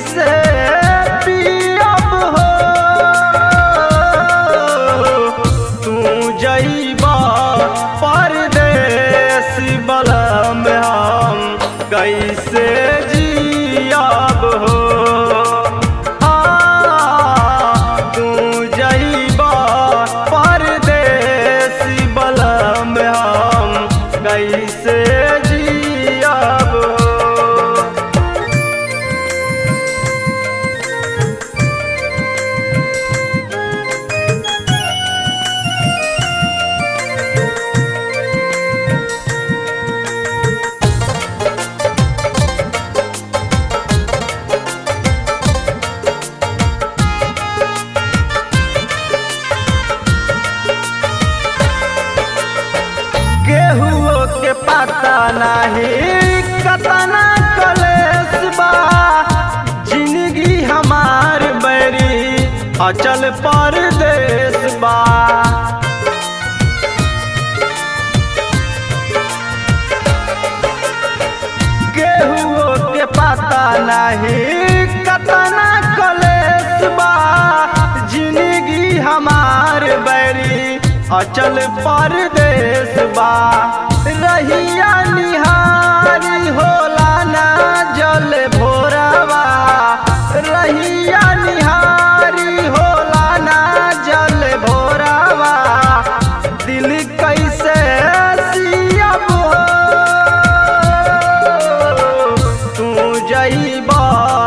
कैसे पियब हो तू जइबा परदेस बलम हम कैसे जियब हो हाँ, तू जइबा परदेस बलम हम कैसे जियब हो केहुओ के पता नहीं कतना कलेस बा जिंदगी हमार बरी अचल परदेस बा केहुओ के पता नहीं कतना कलेस बा जिंदगी हमार बरी अचल परदेस बा रहिया निहारी होला ना जल भोरवा रहिया निहारी होला ना जल भोरवा दिल कैसे सियब हो तू जइबा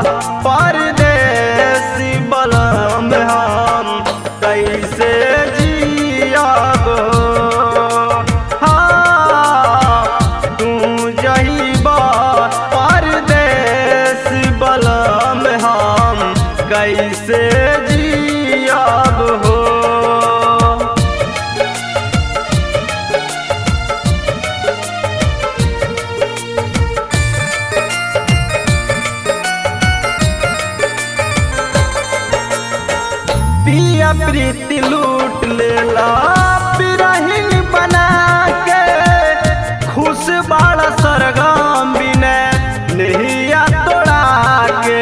परदेस बलम हम कैसे जियब हाँ तू जइबा परदेस बलम हम कैसे जियब हो पिया प्रीति लूट लेला बिरहिन बना के खुश बाड़ा सरगम बिने नहिया तोड़ा के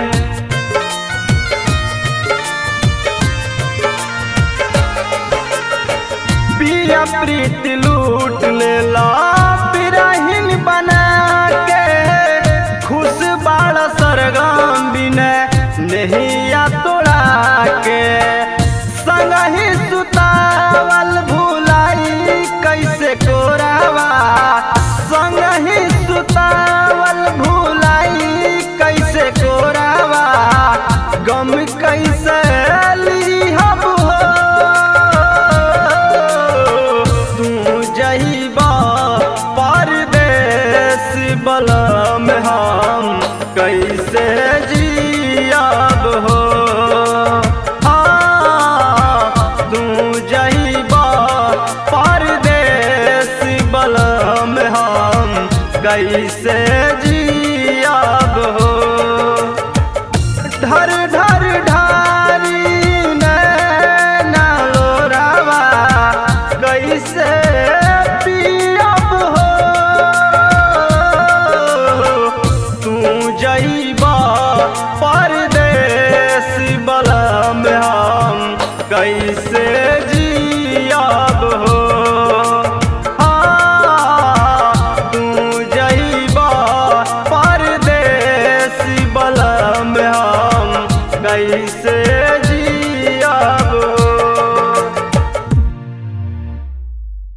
पिया प्रीति लूट लेला बिरहिन बना के खुश बाड़ा सरगम बिने नहिया तोड़ा के संगही सुतावल भुलाई कैसे कोरावा संगही सुतावल भुलाई कैसे कोरावा गम कैसे लिहब हो तू जइबा परदेस बलम हम कैसे जियब हो हाँ, तू जइबा परदेस बलम हम कैसे जियब हो धर धर ढारी नैना लोरावा कैसे पियब हो तू जइबा परदेस बलम हम कैसे